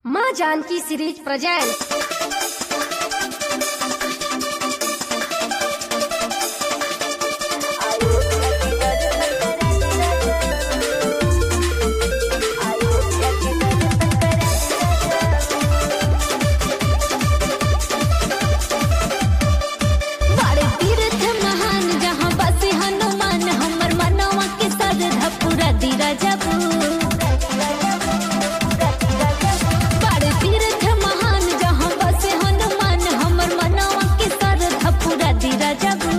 माँ Janaki series present बड़े तीर्थ महान जहाँ बसे हनुमान हमर मनवा के श्रद्धा पूरा दीरा जबू बड़े तीर्थ महान जहाँ बसे हनुमान हमर मनवा के श्रद्धा पूरा दीरा जबू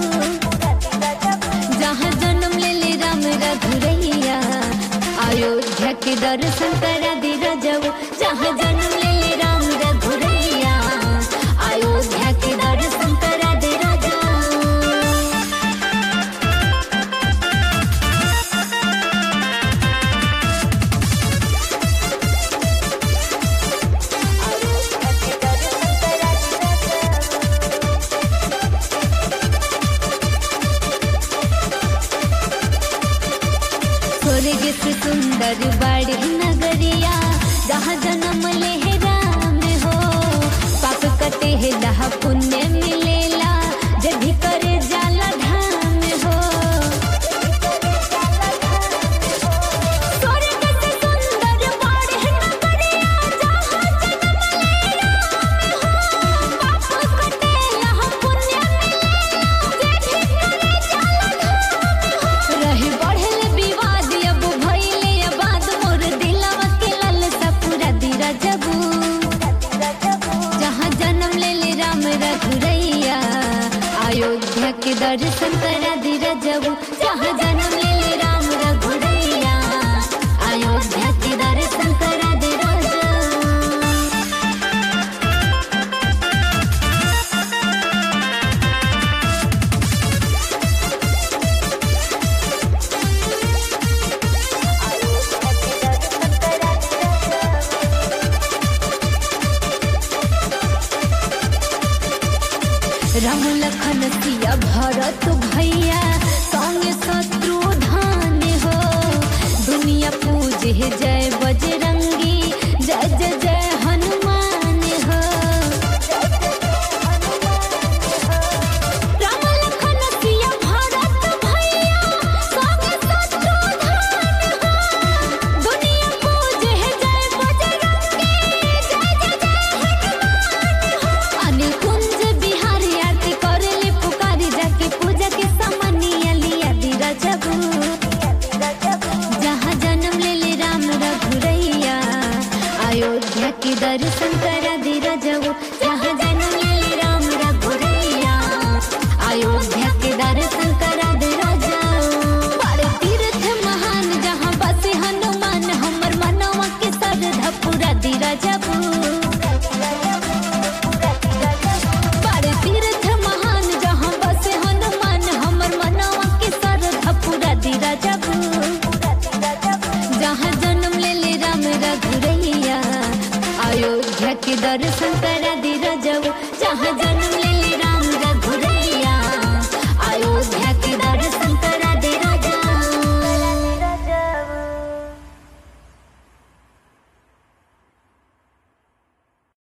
जहाँ जन्म ले ले राम रघुरैया अयोध्या के दर्शन करा दीरा जबू जहाँ जन्म ले ले राम रघुरैया अयोध्या के दर्शन करा दीरा जबू स्वर्ग से सुंदर बड़ी नगरिया जहाँ जन्म ले है राम हो पाप कटे है जहाँ पुण्य मिलेला जब भी करे जाला धाम हो स्वर्ग से सुंदर बड़ी नगरिया जहाँ जन्म ले राम हो पाप कटे जहाँ पुण्य मिलेला जब भी करे जाला धाम हो रही बढ़ल विवाद अब भइले आबाद मोर दिलवा के लालसा पूरा दीरा जबू जहाँ जन्म ले ले राम रघुरैया अयोध्या के दर्शन करा दीरा जबू जहाँ जन्म ले ले राम रघुरैया अयोध्या के दर्शन करा दीरा जबू राम लखन सिया भरत भैया संगे शत्रु धान हो दुनिया पूजे जय बजरंगी जय जय जय हनुमान हो राम लखन सिया भरत भैया संगे शत्रु धान हो दुनिया पूजे जय बजरंगी जय जय जय हनुमान हो अनिल कुंज बिहारी आरती करेले पुकारी जाके पूजा के सामानिया लिया दीरा जबू जहाँ जन्म ले ले राम रघुरैया अयोध्या के दर्शन करा दीरा जबू जहाँ जन्म ले ले राम रघुरैया अयोध्या के दर्शन